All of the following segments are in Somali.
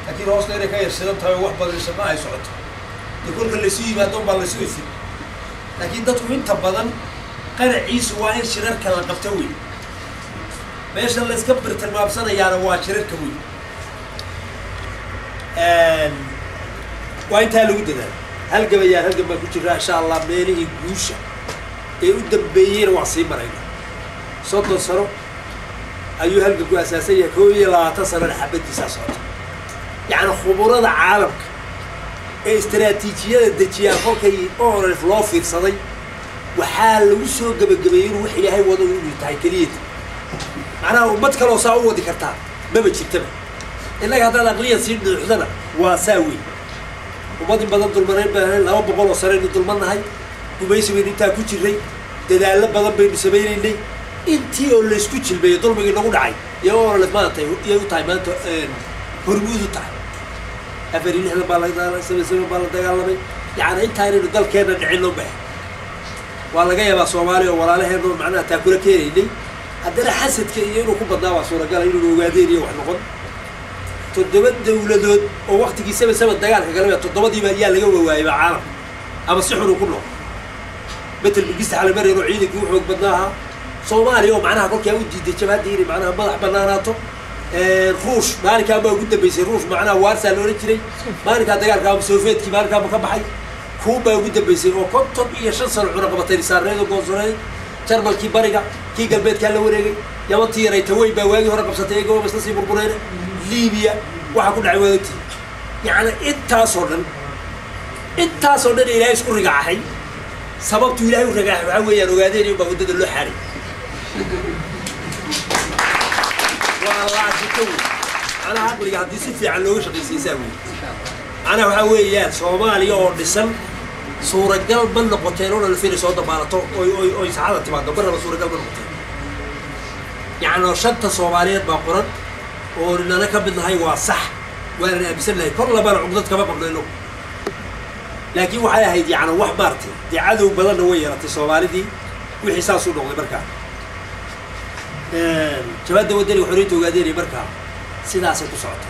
laakiin hoosta inay ka yarsidan tahay oo wax badan shaqo ay socoto dee kolka laysu yimaado unbaa laysu ifin laakiin dadku inta badan qanaciisu waa in shirarka la qabto wey meesha la iska birtilmaamsanayaana waa shirarka wey waa intaa lagu dadaal halgabayaan halgan baan ku jiraa insha allah meelihii guusha ee u dambeeyeyna waan sii marayna soddon sano ayuu halgan ku asaasan yahay koo iyo labaatan sanona xabadiisaa socota yacni khuburada caalamka ee istaraatiijiyada dejiyaan kolkay orf loo fiirsaday waxaa lagu soo gebagabeeyey inuu wax ilaahay wado inuu tahay keliyata macnaha ummad kaloo saa u wadi kartaa maba jirtaba innaga haddaad aqliyan sii dhuuxdana waa saa weyn ummad in badan dulmanayn baan laba boqol oo sanaynu dulmannahay gumaysi baynu intaa ku jirray dadaallo badan baynu samaynaynay intii oo laysku jilbeeyo dulmigii nagu dhacay iyagoo orale maanta iyay u tahay maanta hormuud u tahay afar iyo lixdan baa laga saban saban baa la dagaalamay yacni intaa inaynu dalkeenna dhicin loo bahay waa laga yaabaa soomaaliya oo walaalaheenno macnaha taa kula keenaynay haddana xasadka iyo inuu ku badnaa waa suuragala inuu ogaadeen iyo wax noqon toddoba dawladood oo waktigii saba saba dagaalka galaba toddobadiiba ayaa laga wawaayayba caalamka ama si xun uu ku noqo betel bigista xalimareer oo ciidankii u xoog badnaa ahaa soomaaliya oo macnaha kolkaa u diiday jabhaddii inay macnaha madax banaanaato ruush maalinkaa baa ugu dambeysay ruush macnaha waarsaa la odhan jiray maalinkaa dagaalka ama soofeetkii maalinkaaba ka baxay kuubaa ugu dambeysay oo konton iyo shan sano cunaqabatay saareed oo goonsoneed jarmalkii bariga kii galbeedkaa la wareegay yamantii yaray taweyn baa waagii hore qabsatay iyagoo isla sii burbureen libiya waxaa ku dhacay waadagtii yacni intaasoo dhan intaasoo dhan ilaahay isku rigaaxay sababtu ilaahay u rigaaxay waxaa weeyaan ogaadeen in baa waddada loo xaaray waa laashito wey macnaha aqliga haddii si fiican looga shaqaysaysaa wey macnaha waxaa weeyaan soomaaliya oo dhisan suuragal ma noqoteen oo dhalfin soo dabaalato oy oy oy saxada timaado marnaba suuragal ma noqoteen yacni shanta soomaaliyeed baa qoran oo nana ka mid nahay waa sax waanan aaminsan nahay kor labana cugdad kama qabno inagu laakiin waxay ahayd yacni wax maartay dee cadow badanna way yeelatay soomaalidii wixii saasuu noqday markaa jabaadda wadaniga xoriyinta ogaadeynay markaa sidaasay ku socota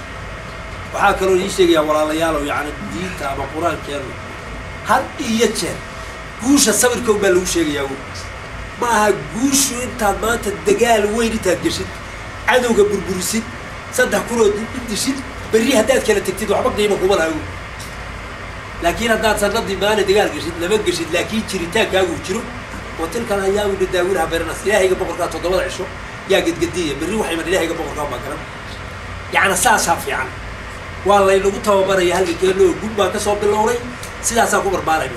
waxaa kaloo ii sheegayaa walaalayaalow yacni diinta ama qur-aankeenu had iyo jeer guusha sawirka un baa lagu sheegayaa wy ma aha guushu intaad maanta dagaal weyn intaad geshid cadowga burburisid saddex kunoo dishid berri haddaad kala tegtid waxba qiimo kuma laha wy laakiin haddaad sanadii maalin dagaal geshid lama geshid laakiin jiritaankaagu jiro oo tilkan ayaamu nadaawinaha beranas ilaahayga boqorkaa toddobada cisho yaa gedgediya berri waxayman ilaahayga boqorkaa baa garan yacni saasaa fiican waa laynagu tababaraya halgankeena oo gud baan ka soo bilownay sidaasaa ku barbaarayna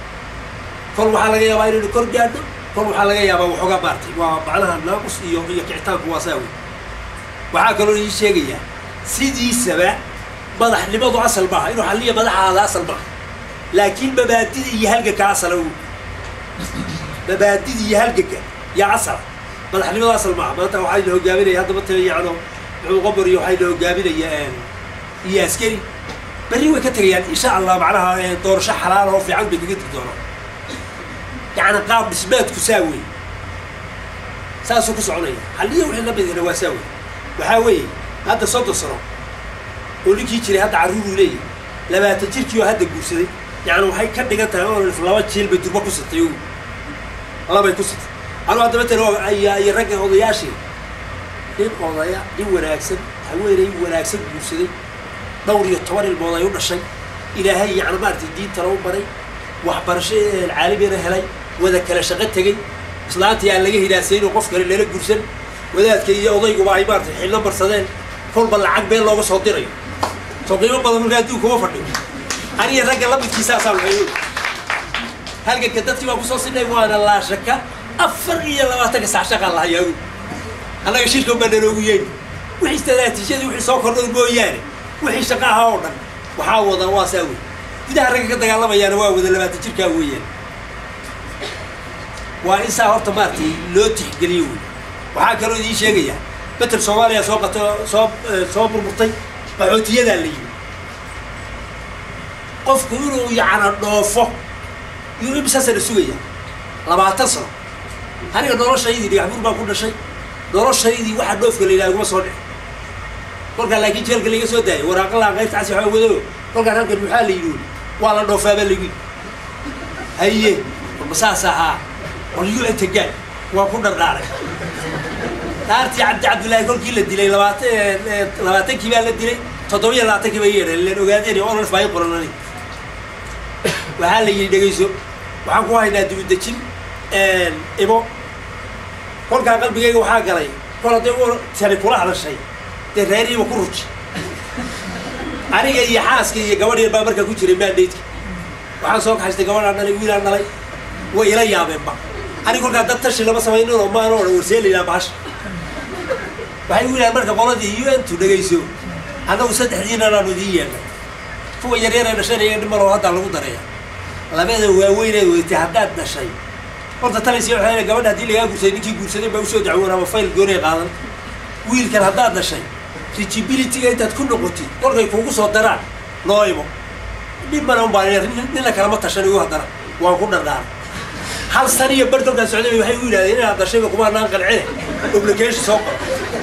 kol waxaa laga yaabaa inaynu kor gaadho kol waxaa laga yaabaa waxoogaa maartay waa macnaha naaqus iyo iyo kicitaanku waa saa wey waxaa kaloo ii sheegayaa sidiisaba madaxnimadu asal maaha inuu xalliya madaxaada asal maaha laakiin mabaadida iyo halganka asala wey mabaadida iyo halganka yaa asala madaxnimadu asal maaha maanta waxayna hogaaminaya haddaba ta yacno muxuu qobor iyo waxayna hogaaminaya iyo askari berri way ka tegayaan insha allah macnaha doorasho xalaal oo fiican bay kaga tegi doonaan yacni qaab dhismeedku saa wey saasuu ku soconaya halliya wixii la midina waa saa wey waxaa weeye hadda soddon sano oo ninkii jiray hadda carruuruu leeyahy labaatan jirkii oo hadda guursaday yacni waxay ka dhigan tahay oo laba jiil bay durba ku sitay o labay ku sitay anuu hadda matala iyo ragga odayaashii nin odaya nin wanaagsan haweenay wanaagsan guursaday dhowr iyo toban ilmood ay u dhashay ilaahay yacni maaragtay diintana u baray waxbarasho caalamiyana helay wada kala shaqo tegey islaantii aan laga hidaasayn oo qof kale lala gursan wadaadka iyo odayguba ay maaratay xillo marsadeen kolba lacag been looga soo dirayo soo qiimo badan markaa adduunka uma fadhiyo aniga ragga lamidkiisaasaa waxay halganka dadkii baan kusoo sinay waana laashaka afar iyo labaatanka sax shaqaan lahayaagu annaga shirkan baa naloogu yeeni wixii istaraatiijiyadii wixii soo kordhay mooyaane wixii shaqa ahaa oo dhan waxaa wada waa saa wey gudaha ragga ka dagaalamayaana waa wada labaatan jirkaa weeyaan waa in saa horta maaragtay loo tixgeliyo wey waxaa kaloo idiin sheegayaa betel soomaaliya soo qato soo soo burburtay qaxootiyadaa la yimi qofku inuu yacna dhoofo yuu imisa sana sugaya labaatan sano aniga noloshaydii dhagaxbuur baan ku dhashay noloshaydii waxaa dhoofka la yidhaha iguma soo dhici kolkaa laakiin jeelka laga soo daayay waraaqalaha qaybta casi waxaa wado kolkaan halkan maxaa la yidhi waa la dhoofaabaa lagu yidhi haye ma saas ahaa qolyo tagaan waa ku dhardhaaray dhaartii cabdi cabdullaahi kolkii la dilay labaatan labaatankii baa la dilay toddobiyo labaatankii bay yeedheen leen ogaadeen oo olaf baa i qoranani waxaa la yidhi dhegayso waxaan ku haynaa dibudejin ibo kolkaa qalbigayga waxaa galay kol hadday u tani kula hadashay dee reeriiba ku ruji aniga iyo xaaska iyo gabadh yar baa markaa ku jiray maandhaydka waxaan soo kaxaystay gabadhaan dhalay wiilaan dhalay way ila yaabeenba aniga kolkaa dad tashi lama samaynin oo maana odhan warseelaynaa bahasha waxay u yidhahan marka qoladii un tu dhegayso annagu saddexdiina anaanu idiin yeelnay kuwa yaryar ee dhashan iyaga dhimaloo haddaa lagu daraya labada waaweyneed weytay haddaad dhashay horta talaysi waxay gabadha haddii lagaa guursaday ninkii guursaday baa usoo dacwoon ama fayl goonay qaadan wiilkan haddaad dhashay rigibilityga intaad ku noqotid kolkay kuugu soo daraan noo imo dhib mana unbaa nina kalama tashan igu haddana waan ku dhardhaara hal san iyo bar kolkaan socday waxay u yidhahdeen inaad dhashayba kuma naan qancine obligation soo qor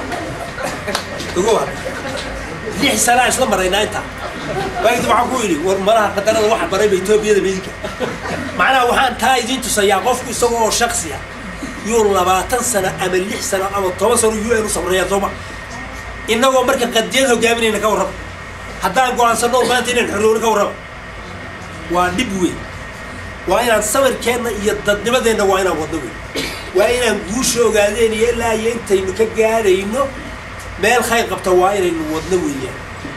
ugu hadda lix sanaa isla maraynaa intaa waagdi waxaan ku yidhi war malaha qadarada waxa barayba etoobiyada midinka macnaha waxaan taa idiin tusayaa qofku isaga oo shaksi ah yuu labaatan sano ama lix sano ama toban sano u n u samreeyaa sooma innagoo marka qadiyad hogaaminayna ka warraba haddaan go-aansanno maanta inaan xorowno ka warraba waa dhib weyn waa inaan sawirkeenna iyo dadnimadeenna waa inaan wadno weyn waa inaan guusha ogaadeen iyo ilaa iyo intaynu ka gaadhayno meel khayr qabta waa inaynu wadno weeyaan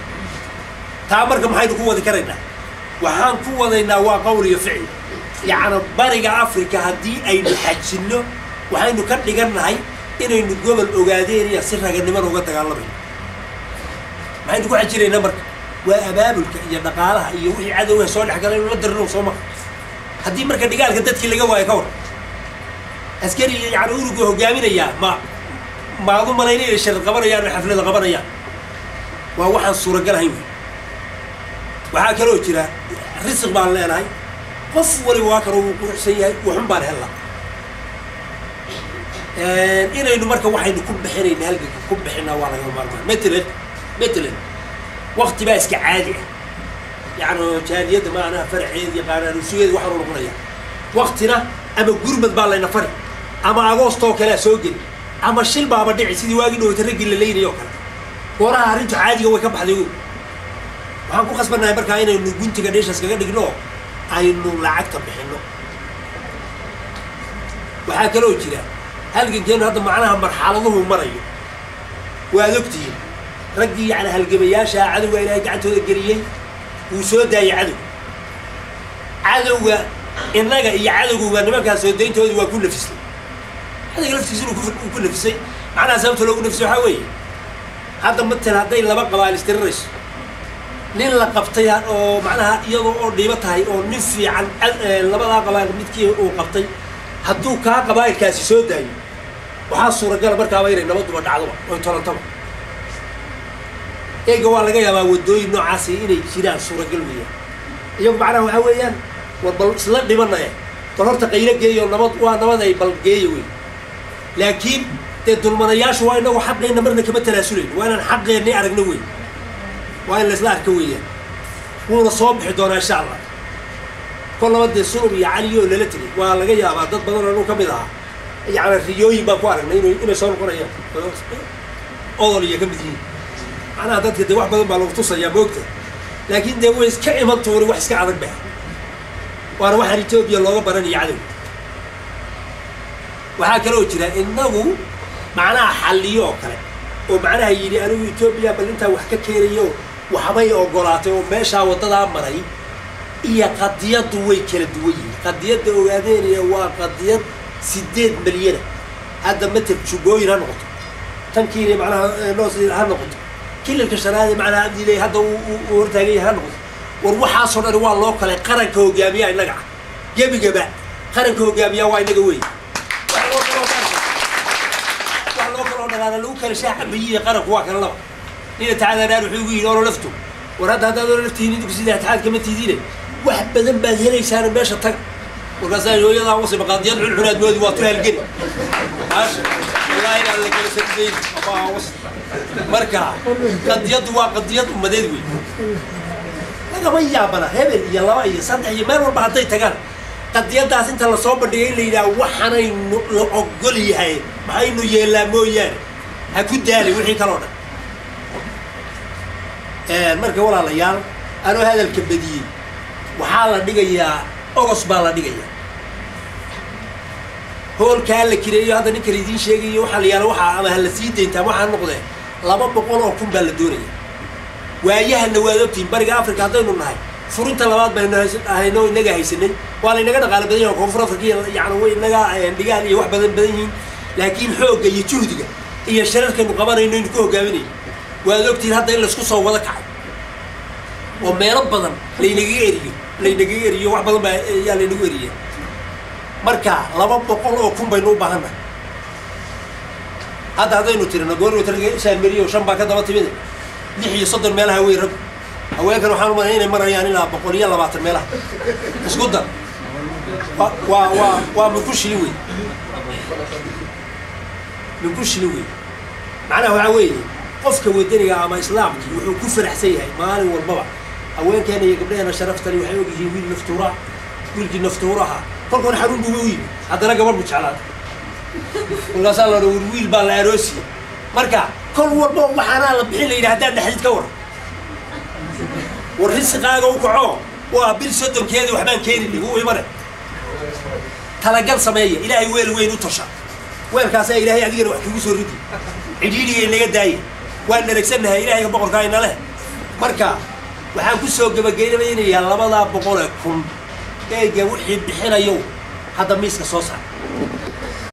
taa marka maxaynu ku wadi karaynaa waxaan ku wadaynaa waa qowl iyo ficil yacni bariga africa haddii aynu xajinno waxaynu ka dhigannahay inaynu gobol ogaadeen iyo si raganimada uga dagaalamayno maxaynu ku xajinaynaa marka waa abaabulka iyo dhaqaalaha iyo wixii cadowga soo dhex gala inu la dirino soo maha haddii marka dhigaalka dadkii laga waayo ka war askari yani uruga hogaaminayaa ma maadu malayna inay shari qabanayaan oo xaflada qabanayaan waa waxaan suuragalahayn wey waxaa kaloo jira risiq baan leenahay qof waliba waa kaloo wuu quruxsan yahay waxun baan hella inaynu marka waxaynu ku bixinayna halganka ku bixinaa waa lagama maarmaan matalan matalan wakti baa iska caadi ah yani jaadiyadda maanaha faraceed iyo qaanaanusugeeda waxaanu noqonaya waktina ama gurmad baa layna fari ama agoostoo kalea soo geli ama shil baaba dhici sidii waagii dhowata raggii la leynaya oo kale gooraha arrintu caadiga way ka baxday o waxaan ku khasbannahay markaa inaynu guntiga dheeshaas kaga dhigno oo aynu lacagta bixinno waxaa kaloo jira halgankeenu hadda macnaha marxaladuhu marayo waad ogtihiin raggii yani halgamayaashaa cadowga ilaahay gacantooda geliyey wuu soo daayay cadow cadowga innaga iyo cadowguba nimankaa soo dayntoodii waa ku nafisay cadowga laftiisa inuu ku nafisay macnaha sababta loogu nafisay waxaa weeye hadda matal hadday laba qabaal istirirayso nin la qabtay oo macnaha iyadoo oo dhiibo tahay oo nin fiican labadaa qabaal midkii uu qabtay hadduu kaa qabaa'ilkaasi soo daayo waxaa suuragala markaaba inay nabaduba dhacdoba oy tolantaba eega waa laga yaabaa waddooyin noocaasi inay jiraan suuragal weeyaan iyagu macnaha waxaa weeyaan war bal isla dhimanaya bal horta qaylo geeyo nabad waa nabad ay bal geeya wey laakiin dee dulmanayaashu waa inagu xaqeenna marna kama tanaasuleyno waa inaan xaqeenni aragno wey waa in laysla arka weeyaan wuuna soo bixi doonaa insha allah kol laba dee sulub iyo cali oo lala tegay waa laga yaabaa dad badan oo anu ka mid ahaa yani riyooyin baan ku aragnay inu inay soo noqonayaan odol iyo ka mid yihiin macnaha dadka dee wax badan baa lagu tusayaa moogta laakiin dee way iska iman tuuri wax iska adag bah waana waxaan etoobiya looga baranaya cadow waxaa kaloo jira inagu macnaha xalliyo oo kale oo macnaha yidhi anigu etoobiya bal intaa wax ka keenayo waxbay ogolaatay oo meeshaa waddadaa maray iyo qadiyaddu way kala duwan yihiin qadiyadda ogaadeenaya waa qadiyad sideed milyana hadda matel jubooyin ha noqoto tankiina macnaha noos ha noqoto kilalka shanaade macnaha abdiley hadda uu hortaagan yahay ha noqoto war waxaasoo dhan waa loo kale qaranka hogaamiyaa innaga ah gebigaba qaranka hogaamiyaa waa innaga wey wax loo kaloo wax loo kaloo dhalaala lagu kala shaacabayiye qaranku waa kala laba nina tacadanaan wuxuu igu yidhi olo lafto war hadda haddaad olo laftihiin idinku sida atixaad kama tidiine wax badan baad helaysaana meesha taga markaasaa hooyadaa wasiba qaadiyad xunxunaad moodi waa tu halgeli maasha wallaahi inaan la kala sardayn ama was marka qadiyaddu waa qadiyad ummadeed wey lagama yaabana hebel iyo laba iyo saddex iyo meel walba hadday tagaan qadiyadaas inta lasoo bandhigay in la yidhaha waxaanaynu la ogol yahay maxaynu yeellaa mooyaane ha ku daalin wixii kaloo dhan marka walaalayaal anoo hadalka badiyey waxaa la dhigayaa ogos baa la dhigayaa hoolkaa la kireeyo hadda ninkan idiin sheegayo waxaa la yaala waxaa ama ha la sii dayntaa waxaa noqdee laba boqol oo kun baa la doonaya waayahana waad ogtihiin bariga africa haddaynu nahay furinta labaad baynu ahayno inaga haysanay waa laynaga dhaqaalo badan yahin koonfur africa iyo yani way inaga dhigaal iyo wax badan badan yihiin laakiin xoogga iyo juhdiga iyo shararkaynu qabanayno aynu ku hogaaminayno waad ogtihiin hadda in laysku soo wada kacay oo meelo badan laynagaga eriyo laynagaga eriyo wax badan baa yaa laynagu eriya marka laba boqol oo kun baynu u baahannahay hadda haddaynu tirino goorwatrshaanmeriyo shan baa ka daba timid lix iyo soddon meelaha wey rag haweenkan waxaan umalaya inay marayaan ilaa boqol iyo labaatan meelaha isku dar wa waa waa waa minku shilin wey minku shilin wey macnaha waxaa weeye qofka wadaniga ama islaamkii wuxuu ku faraxsan yahay maalin walbaba haweenkeena iyo gabdhaheena sharaftani waxay og yihiin wiil naftuuraa wiilkii naftuuraha kolkoona xarun buuba u yimi haddana gabadh bu jeclaada kolkaasaa la war wiil baa la aroosiya marka kol walba waxaanaa la bixin la yidhi haddaad dhexdid ka war war risiqaaga u kaco waa bil soddonkeedii waxbaan keenini wuu imane talagal sameeya ilaahay weel weyn u tasha weelkaasaa ilaahay adigana wax kugu soo ridi cidhiidhiga inaga daaya waan dharagsannahay ilaahayga boqorkaa ina leh marka waxaan ku soo gebagaynaynayaa labadaa boqol ee kun eega wixii bixinayo hadda miiska soo saar